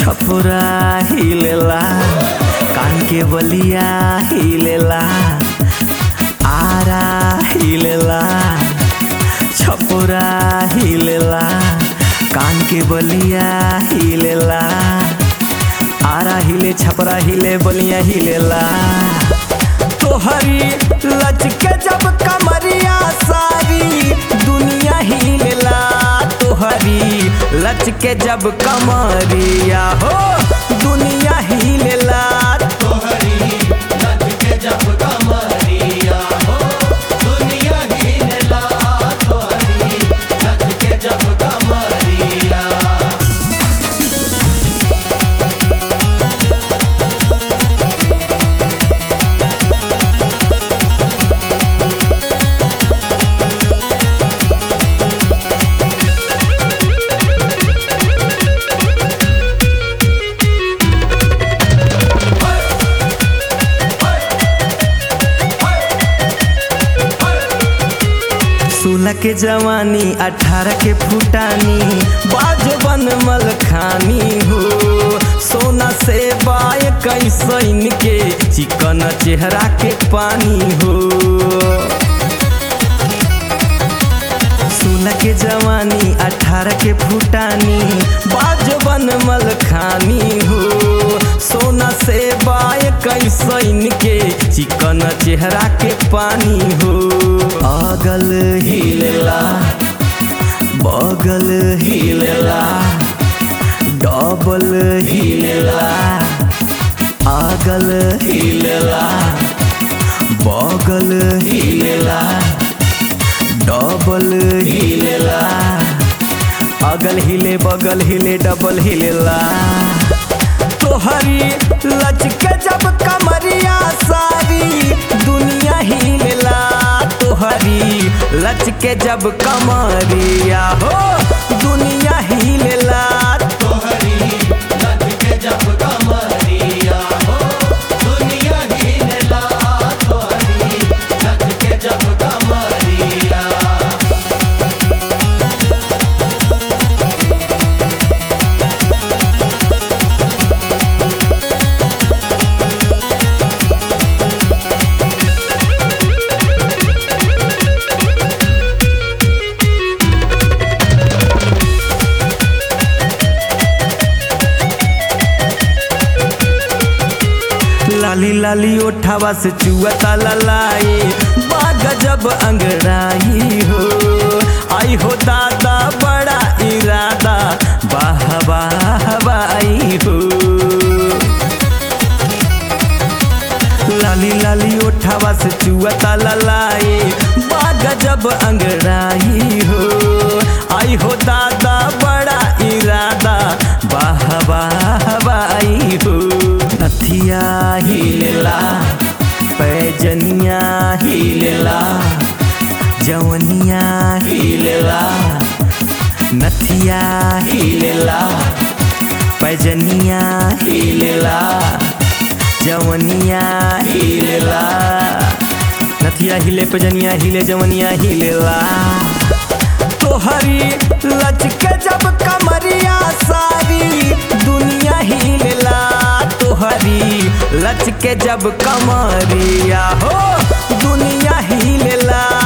छपुरा हिलेला कान के बलिया हिलेला आरा हिलेला छपुरा हिलेला कान के बलिया हिलेला आरा हिले छपरा हिले बलिया हिलेला तोहरी लचके जब कमरिया सारी दुनिया हिलेला तोहरी लचके जब कमरिया हो दुनिया हिलेला सोलह के जवानी अठारह के फुटानी बाजो बन मल खानी हो सोना से बाय कैसन के चिकन चेहरा के पानी हो सोलह के जवानी अठारह के फुटानी बाजो बन मल खानी हो सोना से बाय कैसन के चिकन चेहरा के पानी हो अगल हिलेला बगल हिलेला डबल हिलेला अगल हिलेला बगल हिलेला डबल हिलेला अगल हिले बगल हिले डबल हिलेला तोहरी लचके जब कमरिया सारी दुनिया हिलेला तोहरी लचके जब कमरिया हो दुनिया हिलेला लाली लाली ओठावा से चुअता ललाई बाग जब अंगड़ाई हो आई हो दादा बड़ा इरादा वाह वाह वाई हो लाली लाली ओठावा से चुअता ललाई बाग जब अंगड़ाई हो आई हो दादा बड़ा इरादा वाह वाह वाई हो नथिया हिलेला पैजनिया हिलेला जवनिया हिलेला नथिया हिलेला पैजनिया हिलेला जवनिया हिलेला नथिया हिले पैजनिया हिले जवनिया हिलेला तोहरी लचके जब कमरिया सारी दुनिया हिलेला तोहरी लचके जब कमरिया हो दुनिया हिलेला